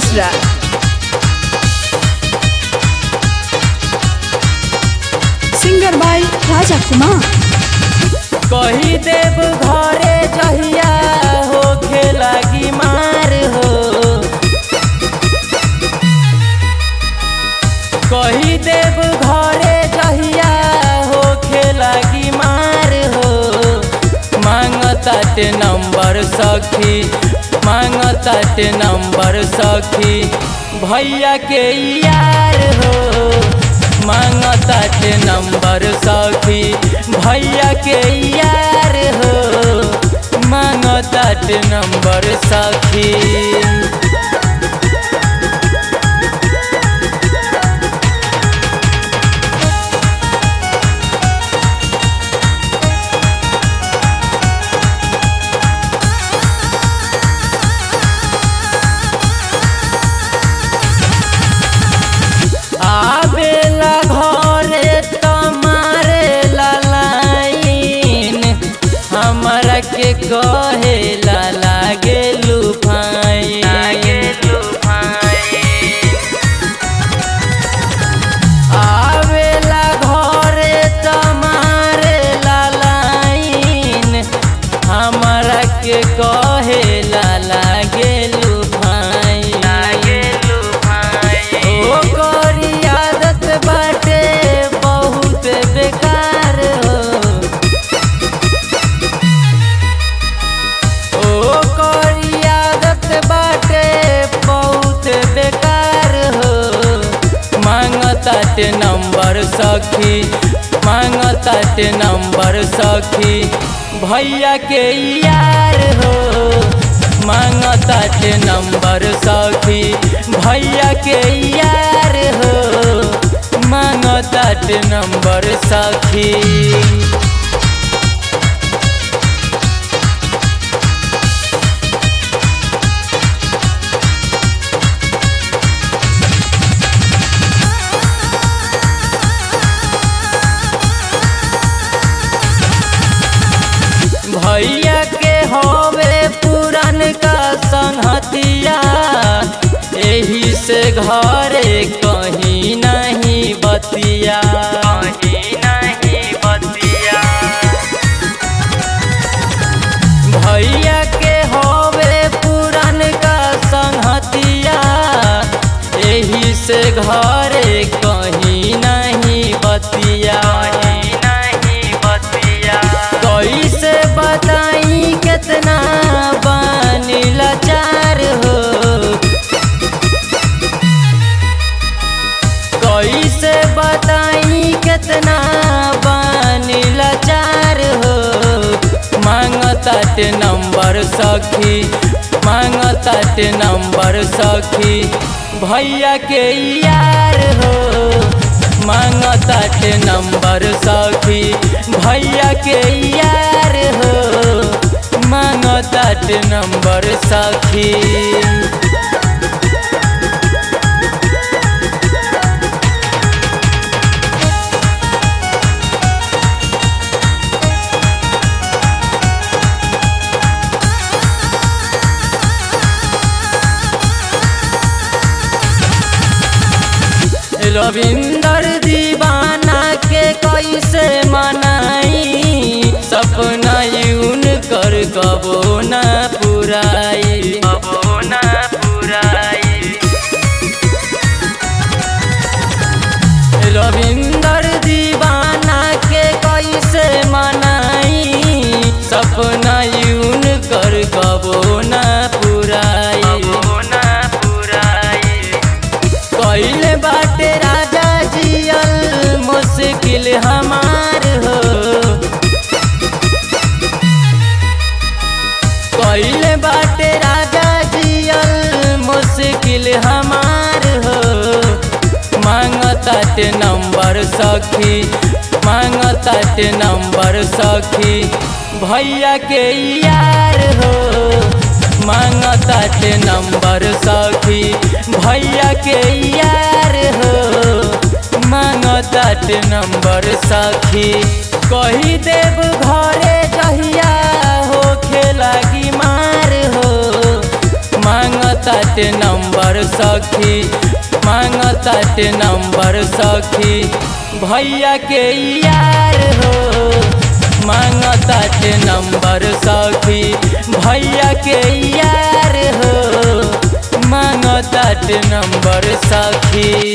Mishra singer by Raja Kumar कही देव घरे जहिया हो लागी मार हो कही देव घरे जहिया हो लागी मार हो मांगताटे नंबर सखी मांगताटे नंबर सखी भैया के यार हो मांगताटे नंबर सखी भैया के यार हो मांगताटे नंबर सखी आवेला घरे तमारे लाइन हमरा के कहेला लागे लुफाई आवेला घरे तमारे लाइन हमरा के कहेला लागे लुफाई ओ करी आदत बाटे बहुत बेकार हो ओ करी आदत बाटे बहुत बेकार हो मांगताटे नंबर सखी मांगताटे नंबर सखी भैया के यार हो मांगताटे नंबर सखी भैया के यार हो मांगताटे नंबर सखी भैया के हवे पुरान का संहतिया एही से घरे कहीं नहीं बतिया कहीं नहीं बतिया भैया के हवे पुरान का संहतिया एही से घरे कहीं नहीं बतिया नहीं बतिया कैसे बताई कितना बानी लाचार हो कैसे बताई कितना बानी लाचार हो मांगताटे नंबर सखी मांगताटे नंबर सखी भैया के यार हो मांगताटे नंबर सखी भैया के यार हो मांगताटे नंबर सखी रविंदर दीवाना के कैसे मनाई सपना यून कर कबो ना पुराई कबो ना पुराई रविंदर दीवाना के कैसे मनाई सपना यून कर कबो ना पुराई ना पुराई कैले बाटे राजा जियल मुश्किल हमार हो कैले बाटे राजा जियल मुश्किल हमार हो मांगताटे नंबर सखी मांगताटे नंबर सखी भैया के यार हो मांगताटे नंबर सखी भैया के यार हो मांगताटे नंबर सखी कही देव घरे जहिया हो खेलागी मार हो मांगत मांगताटे नंबर सखी मांगताटे नंबर सखी भैया के यार हो मांगताटे नंबर सखी भैया के यार हो मांगताटे नंबर सखी